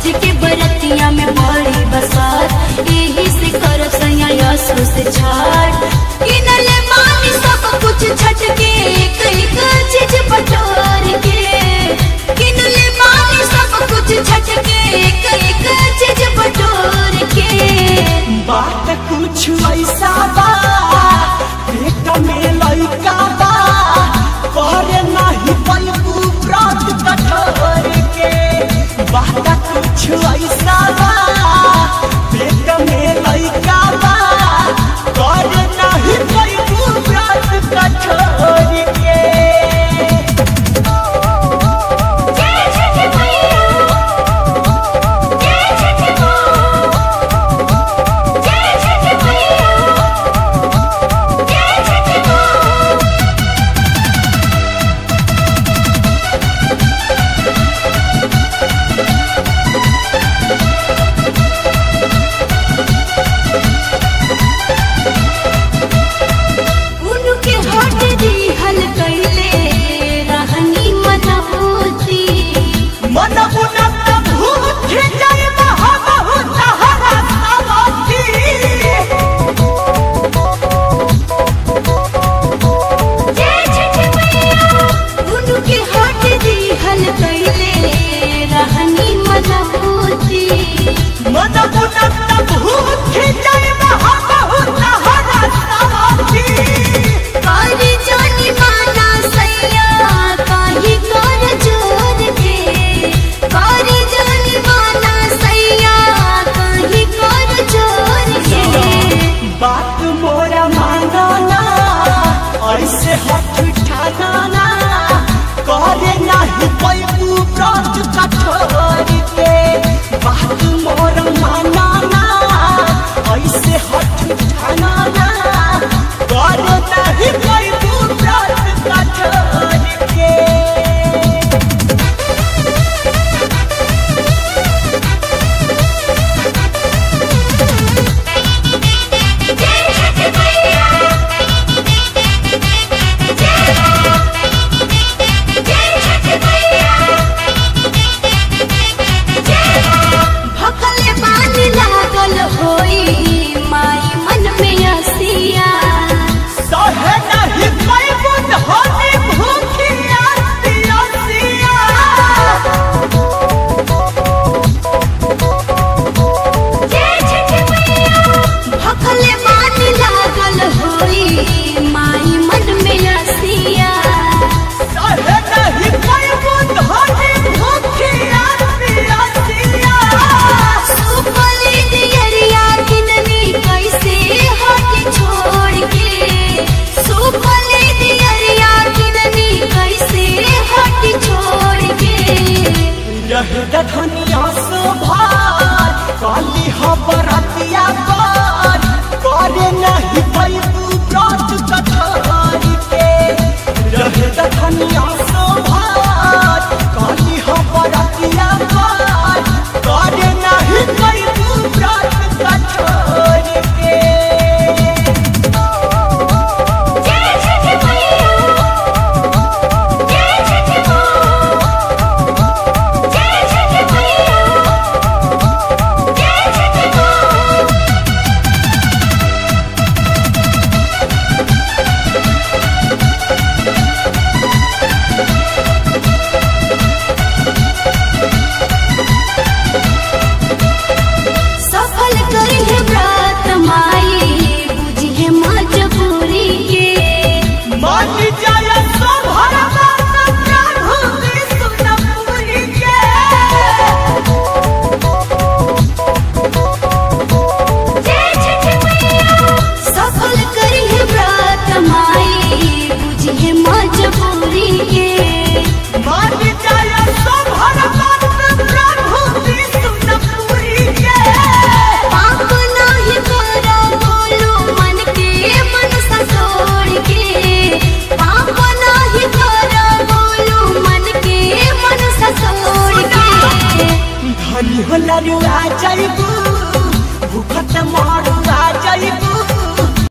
छठ के बरतिया में बड़ी बसात यही से कर सैया यसु से छठ किनले मानी सब कुछ छठ के एक एक चीज बटोर के किनले मानी सब कुछ छठ के एक एक चीज बटोर के बात कुछ ऐसा बा पेट में लइका बा करे नाही पलकू व्रत कठोर के बात कुछ ऐसा बा पेट में लइका बा करे नाही पलकू व्रत कठोर के जय छठ मैया जय छठ माँ जय छठ मैया जय छठ माँ उनके हट दी हल कैले रहनी मनहूती मन उनत भूत जय महाबहुत हरा सावती जय छठ मैया उनके हट दी हल कैले रहनी मनहूती मन उनत भूत जय महाबहुत हरा सावती काली जानी माना सैया काहे कर जोर के काली जानी माना सैया काहे कर जोर के बात मोरा मानना ऐसे हट ठाना करे नाही पैबू व्रत कठोर के बात मोरा मानना ऐसे हट ठाना करे नाही पैबू व्रत कठोर के जय छठ मैया जय छठ मैया भखले पानी लागल होई माई मन में हसिया सहे नहीं पैबू धनी भूखिया पियसिया जय छठ मैया भखले पानी लागल होई माई मन में हसिया सहे नहीं पैबू धनी भूखिया पियसिया सुपली दियरिया किननी कैसे हट छोड़ के सुपली दियरिया किननी कैसे हट छोड़ के रह धनिया सोभार काली हबरतिया पर करे नहीं पैबू व्रत कठोरी के रह धनिया सोभार काली हबरतिया पर करे नहीं पैबू व्रत कठोरी के जय छठ मैया जय छठ माँ जय छठ मैया जय छठ माँ सफल करी है व्रत माई बुझे मजबूरी के मान जाय सोभर बात प्रभु विष्णुपुरी के जय छठ मैया सफल करी है व्रत माई बुझे मजबूरी के मान जाय सोभर बात प्रभु विष्णुपुरी के पाप नाही करो बोलो मन के मन ससोड़ के पाप नाही करो बोलो मन के मन ससोड़ के धनी होला रुआ जाइबू भूखत मारुआ जाइबू